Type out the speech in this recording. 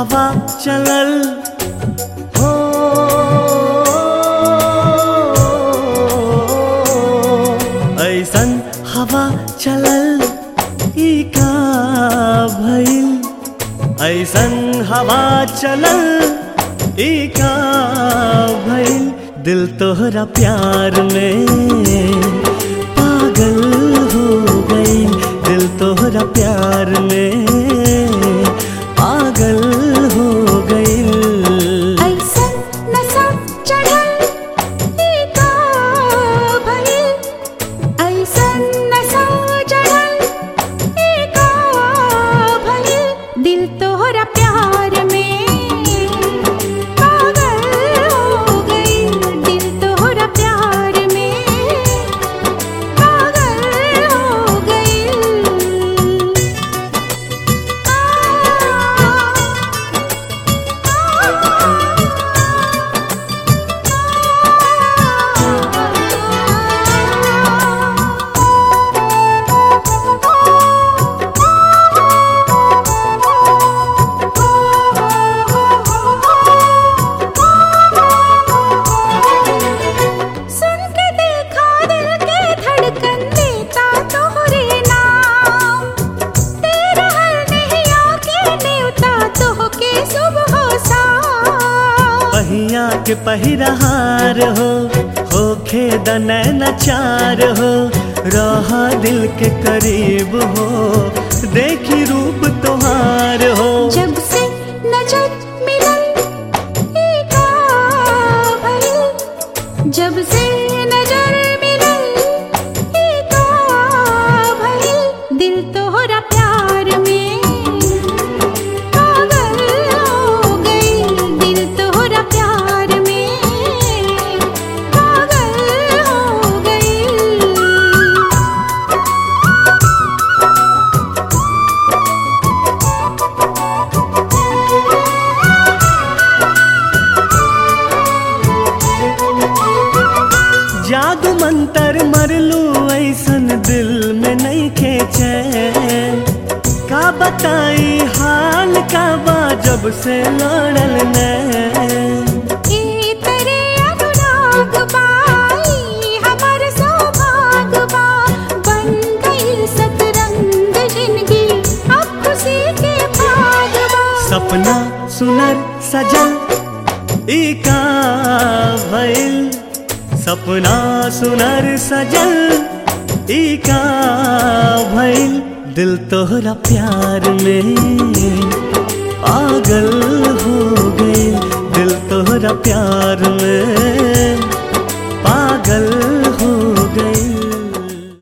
हवा चलल हो ऐसन हवा चलल ई का भइल ऐसन हवा चलल ई का भइल दिल तोहरा प्यार में पागल हो गई दिल तोहरा प्यार में पागल हो गई ऐसन नशा चढ़ल ई का भइल ऐसन नशा चढ़ल ई का भइल दिल तोहरा प्यार में पागल हो गई दिल तोहरा प्यार में पागल हो गई सुन के देखा दिल के धड़कन देता तोहरे नाम तेरा हर नहीं आके नेवता तो के सुबह सा पहिया के पहिरहार हो होखे दनैन चार हो रहा दिल के करीब हो देखी रूप तोहार हो जब से नजर मिलन ई का भइल जब से नजर मिलन ई का भइल दिल तोहरा प्यार में पागल हो गई दिल तोहरा प्यार में पागल हो गई जादू मंतर मरलू ऐसन दिल में नहीं खेचे का बताई हाल का बा जब से लड़ल ने ई तेरे अनुराग बाई हमर सौभाग बा बन गई सतरंग जिंदगी अब खुशी के भाग बा सपना सुनर सजल ई का भइल सपना सुनर सजल ई का भइल दिल तोहरा प्यार में पागल हो गई दिल तोहरा प्यार में पागल